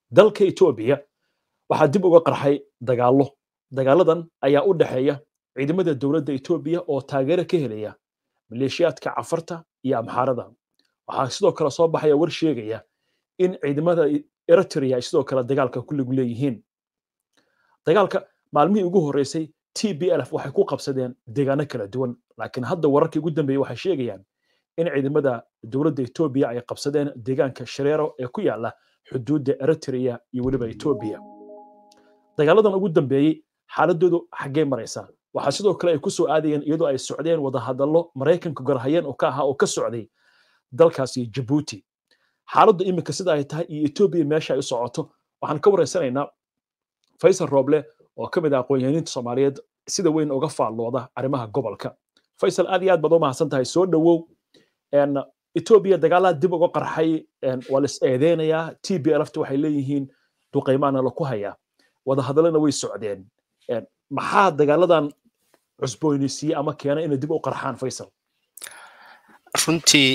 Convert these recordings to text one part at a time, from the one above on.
dalka etoobiya waxaa dib uga qarxay dagaallo dagaaladan ayaa u dhexeeya ciidamada dowladda etoobiya oo taageero ka helaya maleeshiyaadka cafarta iyo amxaarada waxaa sidoo kale soo baxaya war sheegaya in ciidamada eritrea ay sidoo kale dagaalka ku lug leeyihiin dagaalka maalmihii ugu horreysay t b lf waxay ku qabsadeen deegaano kala duwan laakiin hadda wararkii ugu dambeeyey waxay sheegayaan in ciidamada dowladda etoobiya ay qabsadeen deegaanka shareero ee ku yaala xuduudda eritrea iyo weliba etoobiya dagaaladan ugu dambeeyey xaaladoodu xaggee maraysa waxaa sidoo kale ay ku soo aadayeen iyadoo ay socdeen wadahadallo maraykanka garhayeen oo ka ahaa oo ka socday dalkaasi jabuuti xaaladdu iminka sida ay tahay iyo etoobiya meesha ay u socoto waxaan ka waraysanaynaa faysal rooble oo ka mid ah aqoon-yahaniinta soomaaliyeed sida weyn uga faallooda arrimaha gobolka faysal aad iyo aad baad u mahadsan tahay soo dhowow etoobiya dagaalada dib uga qarxay waa la is eedeynayaa t b lfta waxay leeyihiin duqaymaana laku hayaa wadahadallana way socdeen maxaa dagaaladan cusboonaysiiyey ama keena inay dib u qarxaan faysal runtii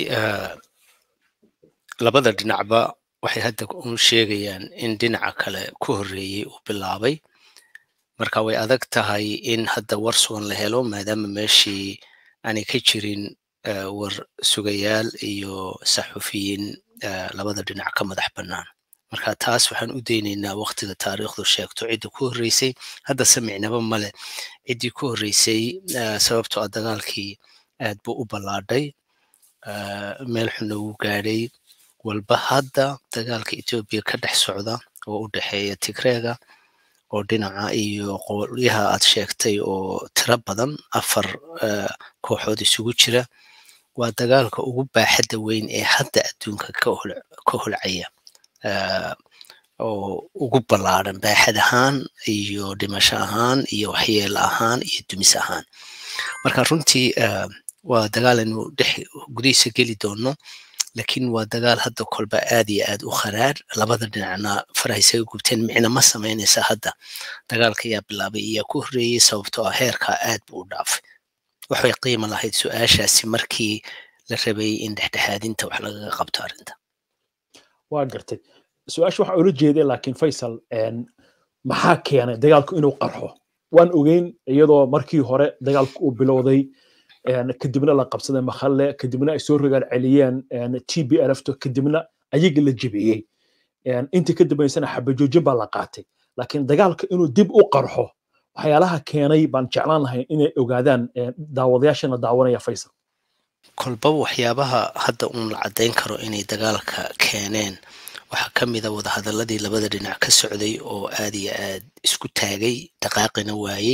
labada dhinacba waxay hadda u sheegayaan in dhinaca kale ku horreeyey uu bilaabay marka way adag tahay in hadda war sugan la helo maadaama meeshii aanay ka jirin war sugayaal iyo saxufiyiin labada dhinac ka madax bannaan marka taas waxaan u daynaynaa waktiga taariikhdu sheegto cidda ku horreysay hadda samicnaba male ciddii ku horreysay sababtoo ah dagaalkii aad buu u ballaadhay meel xunna wuu gaadhay walba hadda dagaalka etoobiya ka dhex socda oo u dhexeeya tigreega oo dhinaca iyo qolyaha aad sheegtay oo tiro badan afar kooxood isugu jira waa dagaalka ugu baaxadda weyn ee hadda adduunka ka holcaya oo ugu ballaadhan baaxad ahaan iyo dhimasho ahaan iyo waxyeelo ahaan iyo dumis ahaan marka runtii waa dagaal aynu dhex gudihiisa geli doono lakiin waa dagaal hadda kolba aad iyo aad u kharaar labada dhinacna farahaysaga gubteen micna ma samaynaysa hadda dagaalka ayaa bilaabay iyaa ku horreeyey sababtoo ah heerkaa aad buu u dhaafay waxay qiima lahayd su-aashaasi markii la rabay in dhexdhexaadinta wax lagaga qabto arrinta waa gartay su-aasha waxaa ula jeeday laakiin faysal maxaa keenay dagaalku inuu qarxo waan ogeyn iyadoo markii hore dagaalku uu bilowday kadibna la qabsaday makhalle kadibna ay soo rogaal celiyeen t b lfto kadibna ayaga la jebiyey intii ka dambaysana xabajoojin baa la qaatay laakiin dagaalka inuu dib u qarxo waxyaalaha keenay baan jeclaan lahay inay ogaadaan daawadayaashana daawanaya faysal kolba waxyaabaha hadda uun la caddayn karo inay dagaalka keeneen waxaa ka mida wadahadaladii labada dhinac ka socday oo aad iyo aad isku taagay dhaqaaqina waayey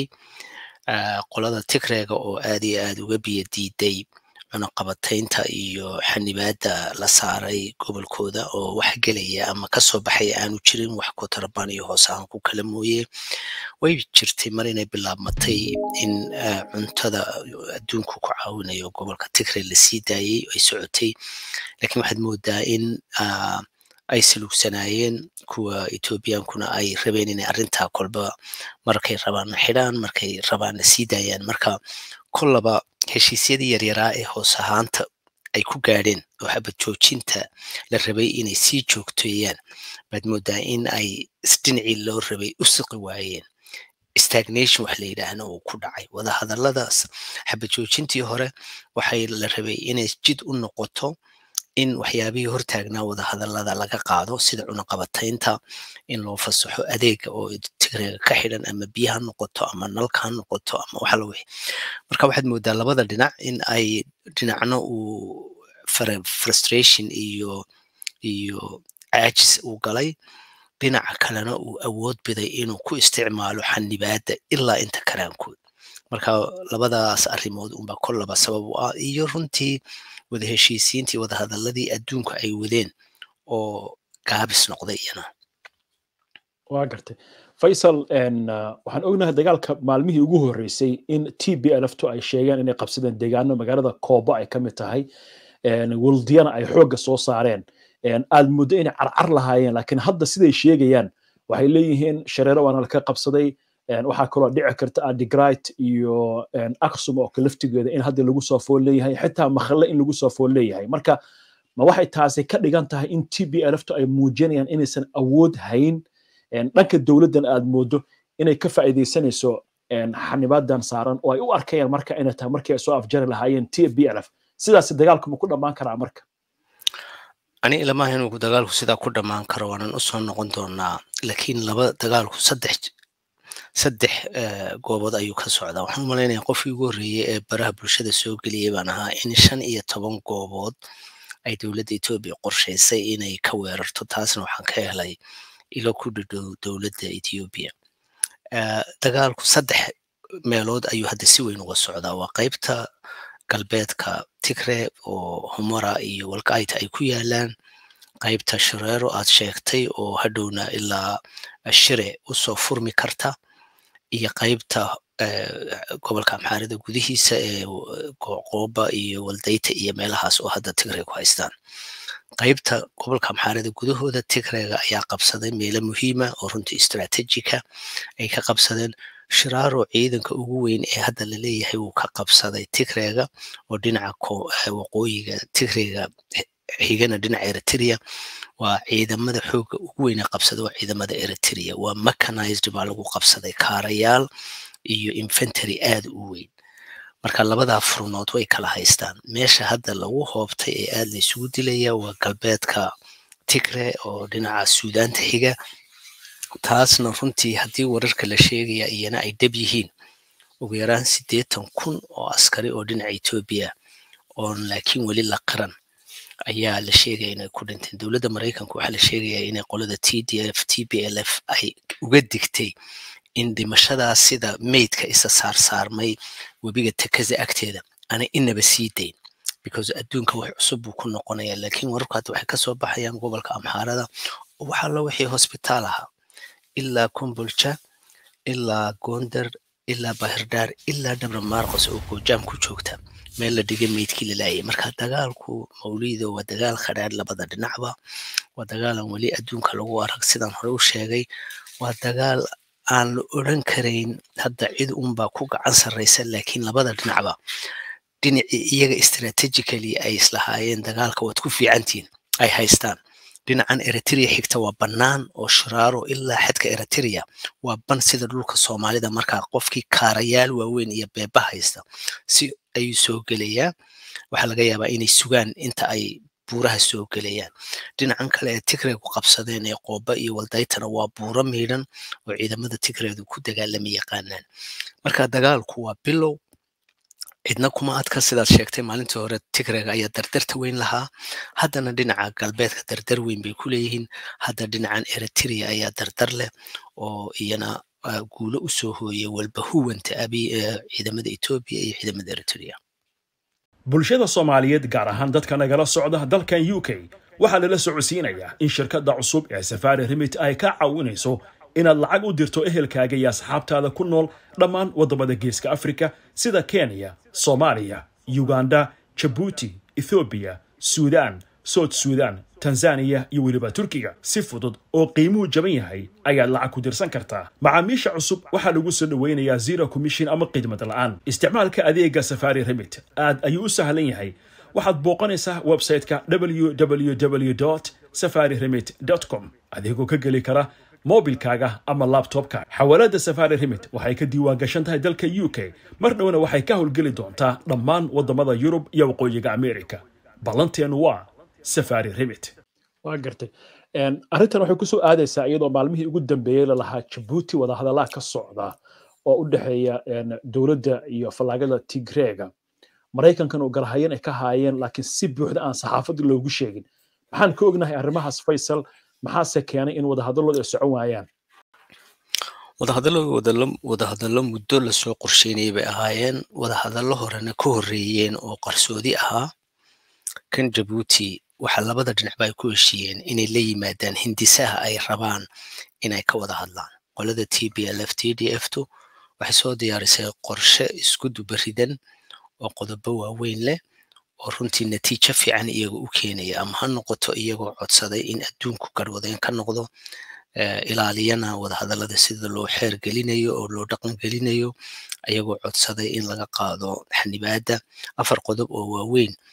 qolada tigreega oo aad iyo aad uga biyo diiday cunaqabataynta iyo xanibaadda la saaray gobolkooda oo wax gelaya ama kasoo baxaya aanu jirin wax kotarabaan iyo hoos ahaan ku kala mooye way jirtay mar inay bilaabmatay in cuntada adduunku ku caawinayo gobolka tigre lasii daayey ay socotay lakiin waxaad moodaa in ay saluugsanaayeen kuwa ethoobiyankuna ay rabeen inay arrintaa kolba markay rabaan xidhaan markay rabaan sii daayaan marka kollaba heshiisyadii yaryaraa ee hoos ahaanta ay ku gaadheen oo xabad joojinta la rabay inay sii joogteeyaan baad moodaa in ay dhinacii loo rabay u siqi waayeen stagnation wax la yidhaahna uu ku dhacay wadahadalladaas xabad joojintii hore waxay la rabay inay jid u noqoto in waxyaabihii hortaagnaa wadahadallada laga qaado sida cunaqabataynta in loo fasaxo adeega oo tigreega ka xidhan ama biyo ha noqoto ama nalka ha noqoto ama waxa la wixi marka waxaad moodaa labada dhinac in ay dhinacna uu frustration iyo iyo caajis uu galay dhinaca kalena uu awood biday inuu ku isticmaalo xanibaadda ilaa inta karaankood marka labadaas arrimood unbaa kollaba sabab u ah iyo runtii wada heshiisiintii wadahadalladii adduunku ay wadeen oo gaabis noqday iyana waa gartay faysal waxaan ognahay dagaalka maalmihii ugu horreysay in t b lfto ay sheegeen inay qabsadeen deegaano magaalada kooba ay ka mid tahay wuldiyana ay xoogga soo saareen aad muddo inay carcar lahaayeen laakiin hadda siday sheegayaan waxay leeyihiin shareero waana laka qabsaday waxaa kaloo dhici karta adigrit iyo aksum oo laftigeeda in hadda lagu soo fool leeyahay xitaa makhalle in lagu soo fool leeyahay marka ma waxay taasi ka dhigan tahay in t b lftu ay muujinayaan inaysan awood hayn dhanka dowladdan aad moodo inay ka faa'iidaysanayso xanibadan saaran oo ay u arkayaan marka inay tahay markii ay soo afjari lahaayeen t b lf sidaas dagaalku ma ku dhammaan karaa marka ani ilamaha inuu dagaalku sidaa ku dhammaan karo waanan usoo noqon doonaa laakiin laba dagaalku saddex saddex goobood ayuu ka socdaa waxaan u malaynaya qofkii ugu horreeyey ee baraha bulshada soo geliyey baan ahaa in shan iyo toban goobood ay dowladda etoobiya qorshaysay inay ka weerarto taasna waxaan ka helay ilo ku dhadhow dowladda etoobiya dagaalku saddex meelood ayuu hadda si weyn uga socdaa waa qaybta galbeedka tigre oo humora iyo walkaita ay ku yaalaan qaybta shareero aad sheegtay oo hadhowna ilaa shire usoo furmi karta iyo qaybta gobolka amxaarida gudihiisa ee qooba iyo waldayta iyo meelahaas oo hadda tigre ku haystaan qaybta gobolka amxaarida gudahooda tigrega ayaa qabsaday meelo muhiima oo runtii istraatejika ay ka qabsadeen shiraaro ciidanka ugu weyn ee hadda laleeyahay wuu ka qabsaday tigrega oo dhinaca waqooyiga tigrega xigana dhinaca eritrea waa ciidamada xooga ugu weyn ee qabsada waa ciidamada eritrea waa mechanized baa lagu qabsaday kaarayaal iyo infantary aad u weyn marka labadaa furnood way kala haystaan meesha hadda lagu hoobtay ee aad la isugu dilaya waa galbeedka tigre oo dhinaca suudaanta xiga taasna runtii haddii wararka la sheegaya iyana ay dhab yihiin ugu yaraan siddeetan kun oo askari oo dhinaca etoobiya oon laakiin weli la qiran ayaa la sheegaya inay ku dhinteen dowladda maraykanka waxaa la sheegaya inay qolada t d f t b l f ay uga digtay in dhimashadaas sida meydka isa saarsaarmay webiga takaza agteeda aanay inaba sii dayn because adduunka wax cusub buu ku noqonaya laakiin wararku hadda waxay kasoo baxayaan gobolka amxaarada oo waxaa la wixii hosbitaal ahaa ilaa kumbulja ilaa gondar ilaa bahirdaar ilaa dhabra maarqos oo goojaam ku joogta meel la dhigay meydkii lalaayay marka dagaalku mawlido waa dagaal khadhaadh labada dhinacba waa dagaalan weli adduunka lagu arag sidaan hore u sheegay waa dagaal aan la odran karayn hadda cid unbaa ku gacan sarraysa laakiin labada dhinacba dhinacii iyaga strategically ay islahaayeen dagaalka waad ku fiicantihiin ay haystaan dhinacan eritrea xigta waa bannaan oo shiraaro ilaa xadka eritrea waa ban sida dhulka soomaalida markaa qofkii kaarayaal waaweyn iyo beeba haysta si ayuu soo gelayaa waxaa laga yaabaa inay sugaan inta ay buuraha soo gelayaan dhinacan kale ee tigreegu qabsadeen ee qooba iyo waldaytana waa buuro miidhan oo ciidamada tigreedu ku dagaalama yaqaanaan marka dagaalku waa bilow cidna kuma adka sidaad sheegtay maalintii hore tigrega ayaa dardarta weyn lahaa haddana dhinaca galbeedka dardar weyn bay ku leeyihiin hadda dhinacan eritrea ayaa dardar leh oo iyana guulo u soo hooyay walba huwanta abi ciidamada etoobiya iyo ciidamada eritrea bulshada soomaaliyeed gaar ahaan dadka nagala socda dalkan u k waxaa lala socodsiinayaa in shirkadda cusub ee safari remit ay ka caawinayso inaad lacag u dirto ehelkaaga iyo asxaabtaada ku nool dhammaan waddamada geeska afrika sida kenya soomaaliya uganda jabuuti ethoobiya suudaan soud suudaan tanzaniya iyo weliba turkiga si fudud oo qiimuhu jaban yahay ayaad lacag ku dirsan kartaa macaamiisha cusub waxaa lagu soo dhoweynayaa zero commission ama khidmad la'aan isticmaalka adeega safari remit aad ayuu u sahlan yahay waxaad booqanaysaa website-ka www safari remit com adigoo ka geli kara mobilkaaga ama labtobka xawaalada safari remit waxay ka diiwaan gashan tahay dalka u k mar dhowna waxay ka howlgeli doontaa dhammaan waddamada yurub iyo waqooyiga america ballanteenu waa safari remit waa gartay arrintan waxay kusoo aadaysaa iyadoo maalmihii ugu dambeeyey lalahaa jabuuti wadahadallaa ka socda oo u dhexeeya dowladda iyo fallaagada tigreega maraykankan oo garhayan ay ka haayeen laakiin si buuxda aan saxaafadda loogu sheegin maxaan ka ognahay arrimahaas faysal maxaase keenay in wadahadallooda ay socon waayaan wadahadallo wadahadallo muddo lasoo qorsheynayay bay ahaayeen wadahadallo horena ka horreeyeen oo qarsoodi ahaa kan jabuuti waxa labada dhinacba ay ku heshiiyeen inay la yimaadaan hindisaha ay rabaan inay ka wada hadlaan qolada t b l f t d f tu waxay soo diyaarisay qorshe isku dubaridan oo qodobo waaweyn leh oo runtii natiijo fiican iyaga u keenaya ama ha noqoto iyagoo codsaday in adduunku garwadeen ka noqdo ilaaliyana wadahadallada sida loo xeer gelinayo oo loo dhaqan gelinayo ayagoo codsaday in laga qaado xanibaadda afar qodob oo waaweyn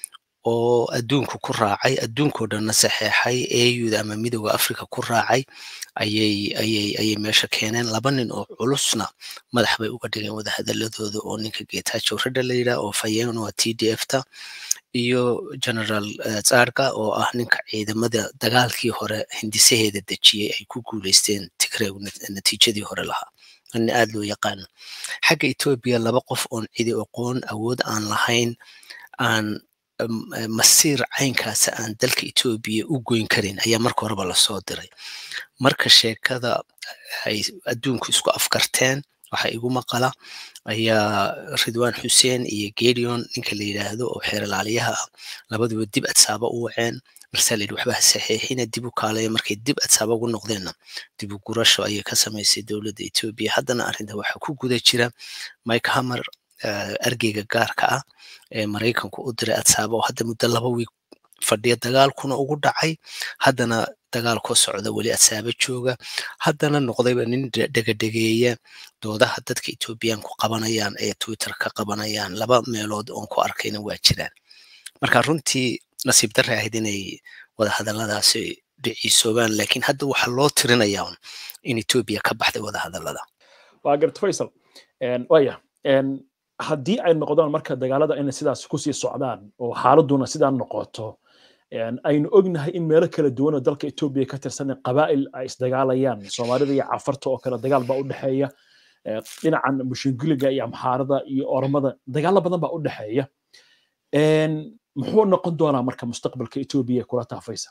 oo adduunku ku raacay adduunkoo dhanna saxeexay auda ama midooda africa ku raacay ayay ayay ayay meesha keeneen laba nin oo culusna madax bay uga dhigeen wadahadaladooda oo ninka getajow radha la yidhaah oo fayen waa t d f ta iyo general tsarka oo ah ninka ciidamada dagaalkii hore hindisaheeda dejiyey ay ku guuleysteen tigreegu natiijadii hore lahaa nin aad loo yaqaano xagga etoobiya laba qof oon cidi aqoon awood aan lahayn aan masiir caynkaasa aan dalka etoobiya u goyn karin ayaa marka horeba lasoo diray marka sheekada ay adduunku isku afkarteen waxa igu maqala ayaa ridwan xuseen iyo gedion ninka la yidhaahdo oo xeeralaaliyaha ah labaduba dib adsaaba u waceen marsaa layidhi waxba ha saxeexina dib u kaalaya markay dib adsaaba ugu noqdeenna dib u gurasho ayay ka samaysay dowladda etoobiya haddana arrinta waxaa ku guda jira mike hammer argeyga gaarka ah ee maraykanku u diray adsaaba oo hadda muddo laba wiig fadhiya dagaalkuna ugu dhacay haddana dagaal ku socda weli adsaaba jooga haddana noqdayba nin dhegadhegeeya doodaha dadka etoobiyaanku qabanayaan ee twitter ka qabanayaan laba meelood oon ku arkayna waa jiraan marka runtii nasiib darre ahayd inay wadahadalladaasi dhiciisoobaan laakiin hadda waxaa loo tirinayaa in etoobiya ka baxday wadahadallada waa garta faysal waya haddii ay noqdaan marka dagaalada inay sidaas kusii socdaan oo xaaladuna sidaa noqoto aynu ognahay in meelo kala duwan oo dalka etoobiya ka tirsan qabaa'il ay isdagaalayaan soomaalida iyo cafarta oo kale dagaal baa u dhexeeya dhinacan mushingiliga iyo amxaarada iyo oromada dagaalo badan baa u dhexeeya muxuu noqon doonaa marka mustaqbalka etoobiya kula taafaysa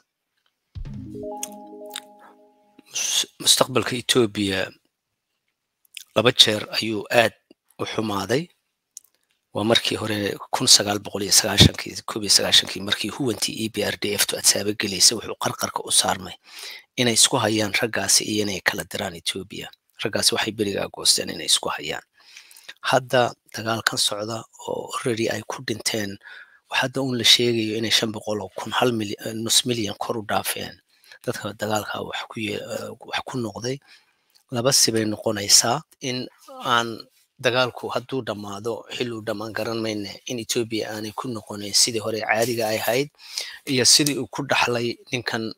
mustaqbalka etoobiya laba jeer ayuu aad u xumaaday waa markii hore kun sagaal boqol iyo sagaashankii koob iyo sagaashankii markii huwantii e b r d f tu adsaaba gelaysa wuxuu qarqarka u saarmay inay isku hayaan raggaasi iyo inay kala diraan etoobiya raggaasi waxay berigaa goosteen inay isku hayaan hadda dagaalkan socda oo already ay ku dhinteen hadda un la sheegayo inay shan boqol oo kun hal nus milyan kor u dhaafeen dadka dagaalka wax ku wax ku noqday laba sibay noqonaysaa in aan dagaalku hadduu dhammaado xiluu dhammaan garan mayne in etoobiya aanay ku noqonayn sidii hore caadiga ay ahayd iyo sidii uu ku dhaxlay ninkan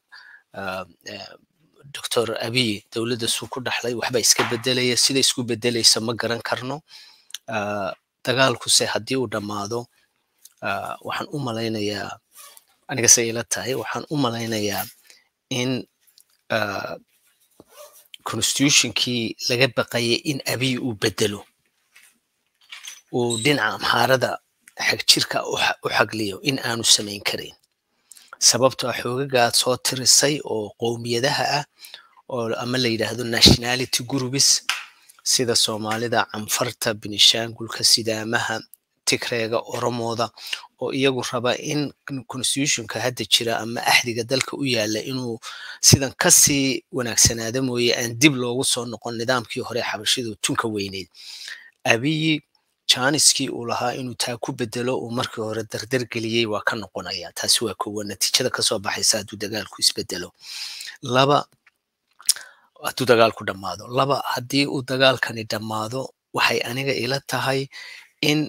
doctor abiy dowladda suu ku dhaxlay waxba iska bedelaya sida isku bedelaysa ma garan karno dagaalkuse haddii uu dhammaado waxaan u malaynayaa aniga se ila tahay waxaan u malaynayaa in constitutionkii laga baqayay in abiy uu bedelo uu dhinaca amxaarada xagjirka u xagliyo in aanu samayn karin sababtoo xoogaga aad soo tirisay oo qowmiyadaha ah oo ama la yidhaahdo nationality groups sida soomaalida canfarta benishangulka sidaamaha tigreega oromooda oo iyagu raba in constitutionka hadda jira ama axdiga dalka u yaala inuu sidan kasii wanaagsanaada mooye aan dib loogu soo noqon nidaamkii hore xabashidu tunka weyneyd abiyi janiskii uu lahaa inuu taa ku bedelo uu markii hore dardar geliyey waa ka noqonaya taasi waa kowa natiijada kasoo baxaysa hadduu dagaalku isbedelo laba hadduu dagaalku dhammaado laba haddii uu dagaalkani dhammaado waxay aniga ila tahay in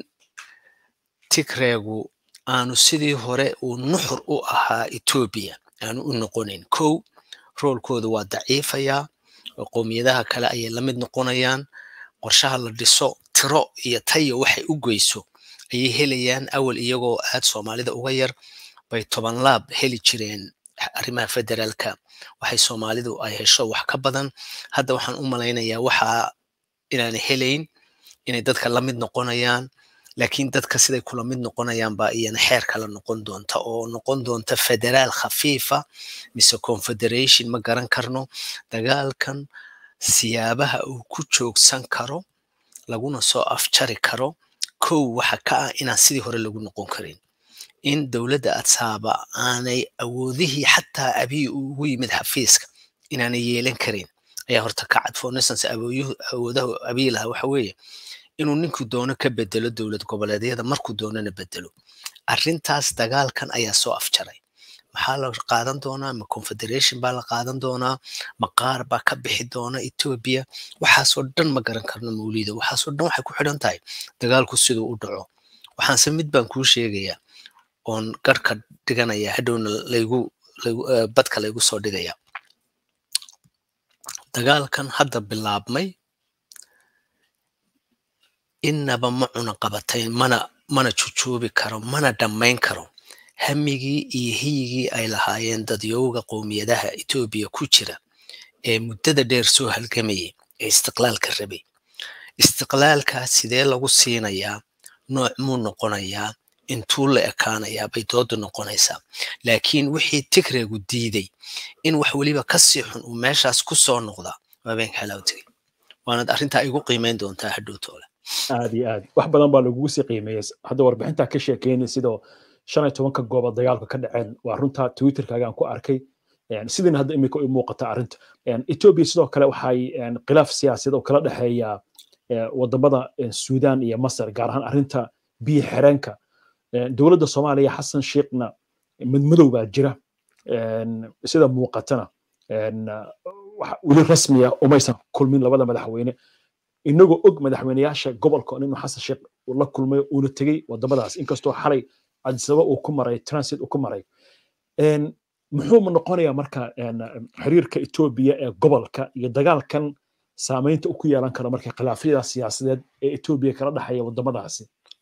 tigreegu aanu sidii hore uu nuxur u ahaa etoobiya aanu u noqonayn kow roolkooda waa daciifayaa oo qowmiyadaha kale ayay la mid noqonayaan qorshaha la dhiso tiro iyo tayo waxay u goyso ayay helayaan awal iyagoo aad soomaalida uga yar bay toban laab heli jireen arrimaha federaalka waxay soomaalidu ay hesho wax ka badan hadda waxaan u malaynayaa waxaa inaanay helayn inay dadka la mid noqonayaan laakiin dadka siday kula mid noqonayaan baa iyana xeer kala noqon doonta oo noqon doonta federaal khafiifa mise confederation ma garan karno dagaalkan siyaabaha uu ku joogsan karo laguna soo afjari karo kow waxa ka ah inaan sidii hore lagu noqon karin in dowladda adsaaba aanay awoodihii xataa abiy uu ugu yimid xafiiska inaanay yeelan karin ayaa horta ka cad for instance awoodaha abiy lahaa waxa weeye inuu ninkuu doono ka bedelo dowlad goboleedyada markuu doonana bedelo arrintaas dagaalkan ayaa soo afjaray maxaa la qaadan doonaa ma confederation baa la qaadan doonaa ma qaar baa ka bixi doona etoobiya waxaasoo dhan ma garan karno mawlida waxaasoo dhan waxay ku xidhan tahay dagaalku siduu u dhaco waxaanse mid baan kuu sheegayaa oon garhka dhiganaya hadhowna laygu badka laygu soo dhigaya dagaalkan hadda bilaabmay innaba ma cuna qabatayn mana mana jujuubi karo mana dhammayn karo hamigii iyo hiyigii ay lahaayeen dadyowga qowmiyadaha etoobiya ku jira ee muddada dheer soo halgamayay ee istiqlaalka rabay istiqlaalkaas sidee lagu siinayaa nooc muu noqonayaa intuu la ekaanayaa bay doodu noqonaysaa laakiin wixii tigreegu diiday in wax weliba ka sii xun uu meeshaas ku soo noqda waa beenka xalaaw tegey waanad arrintaa igu qiimayn doontaa hadhowtoole aad iyo aad wax badan baa lagugu sii qiimeeyey hadda warbixintaa ka sheekeynay sidoo shan iyo tobanka goobood dagaalka ka dhaceen waa runta twitterkaagaan ku arkay sidina hadda imika u muuqata arrinta etoobiya sidoo kale waxay khilaaf siyaasadeed oo kala dhexeeya wadamada suudaan iyo masar gaar ahaan arrinta biyo xireenka dowladda soomaaliya xasan sheekhna madmadow baa jira sida muuqatana weli rasmiya umaysan kulmin labada madaxweyne inagoo og madaxweyneyaasha gobolka inuu xasan sheekh la kulmay uuna tegey wadamadaas inkastoo xalay cadisaba uu ku maray transit uu ku maray muxuu noqonayaa marka xiriirka etoobiya ee gobolka iyo dagaalkan saamaynta uu ku yeelan karo marka khilaafyada siyaasadeed ee etoobiya kala dhexeeya wadamadaasi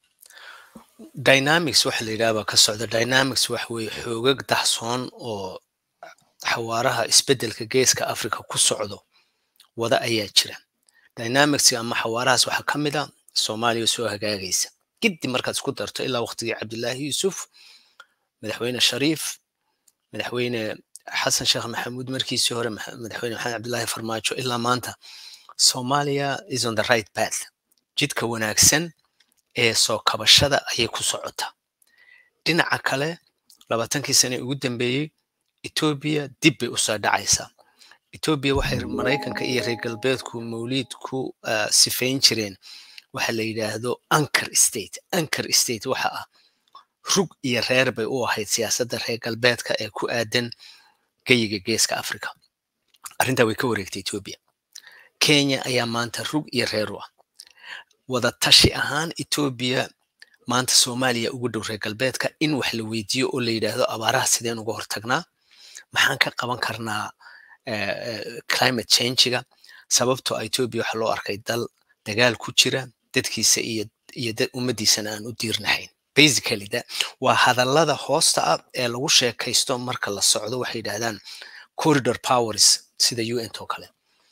dynamics waxa la yidhaha baa ka socda dynamics waxa weeye xoogag daxsoon oo xawaaraha isbeddelka geeska africa ku socdo wada ayaa jira dynamics ama xawaarahaas waxaa ka mid a soomaaliya soo hagaagaysa giddi markaad isku darto ilaa waqtigii cabdilaahi yuusuf madaxweyne shariif madaxweyne xasan sheekh maxamuud markiisii hore madaxweyne maxamed cabdilaahi farmaajo ilaa maanta somalia is on the right path jidka wanaagsan ee soo kabashada ayay ku socotaa dhinaca kale labaatankii sane ugu dambeeyey etoobiya dib bay usoo dhacaysaa etoobiya waxay maraykanka iyo reer galbeedku mawliid ku sifayn jireen waxa la yidhaahdo anchor state anchor state waxa ah rug iyo reer bay u ahayd siyaasadda reer galbeedka ee ku aadan geyiga geeska africa arrintaa way ka wareegtay etoobiya kenya ayaa maanta rug iyo reer u ah wada tashi ahaan etoobiya maanta soomaaliya ugu dhow reer galbeedka in wax la weydiiyo oo la yidhaahdo abaaraha sideen uga hortagnaa maxaan ka qaban karnaa climate changiga sababtoo a etoobiya waxaa loo arkay dal dagaal ku jira dadkiisa iyo iyo ummaddiisana aan u diirnahayn basically da waa hadallada hoosta ah ee lagu sheekaysto marka la socdo waxay yidhahdaan corridor powers sida un oo kale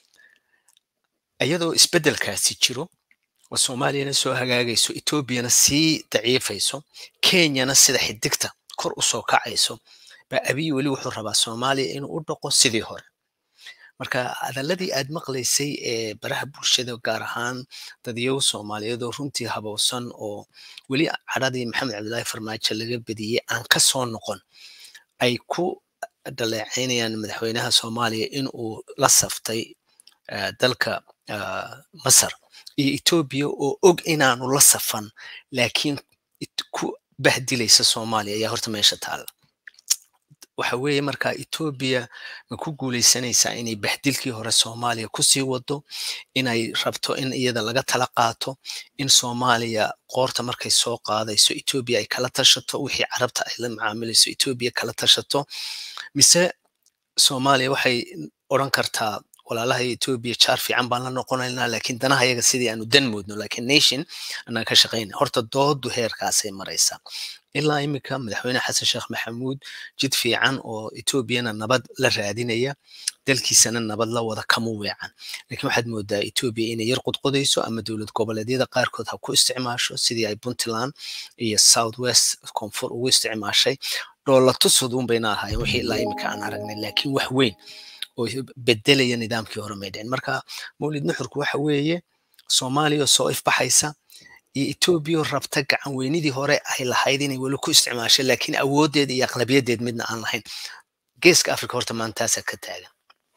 iyadoo isbeddelkaasi jiro oo soomaaliyana soo hagaagayso etoobiyana sii daciifayso kenyana sida xidigta kor u soo kacayso baa abiy weli wuxuu rabaa soomaaliya inuu u dhaqo sidii hore marka hadalladii aad maqlaysay ee baraha bulshada gaar ahaan dadyow soomaaliyeed oo runtii habowsan oo weli cadhadii maxamed cabdillaahi farmaajo laga bediyey aan ka soo noqon ay ku dhaleecaynayaan madaxweynaha soomaaliya in uu la saftay dalka masar iyo etoobiya oo og inaanu la safan laakiin ku bahdilaysa soomaaliya ayaa horta meesha taalla waxa weeye markaa etoobiya ma ku guulaysanaysaa inay bahdilkii hore soomaaliya kusii wado inay rabto in iyada laga tala qaato in soomaaliya qoorta markay soo qaadayso etoobiya ay kala tashato wixii carabta ay la macaamilayso etoobiya kala tashato mise soomaaliya waxay odran kartaa walaalaha etoobiya jaar fiican baan la noqonaynaa laakiin danaha yaga sidii aanu dan moodno laakiin nation anaan ka shaqayna horta doodu heerkaasay maraysaa ilaa iminka madaxweyne xasan sheekh maxamuud jid fiican oo etoobiyana nabad la raadinaya dalkiisana nabad la wada kama weecan laakiin waxaad moodaa etoobiya inay yar qudqudayso ama dowlad goboleedyada qaarkood ha ku isticmaasho sidii ay puntland iyo south west koonfur ugu isticmaashay dhoolatusudun bayna ahaayeen wixii ilaa iminka aan aragnay laakiin wax weyn oo bedelaya nidaamkii hore may dhicin marka mawlid nuxurku waxa weeye soomaaliya soo ifbaxaysa iyo etoobiya rabta gacan weynidii hore ay lahayd inay weli ku isticmaashay laakiin awooddeed iyo aqlabiyadeed midna aan lahayn geeska africa horta maantaasaa ka taagan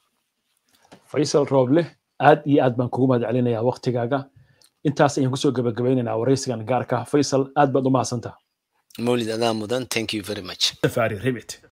faysal rooble aad iyo aad baan kugu mahad celinayaa waktigaaga intaas ayaan kusoo gabagabaynaynaa waraysigan gaarka faysal aad baad u mahadsantaha mawlid adaa mudan thank you very much safari remit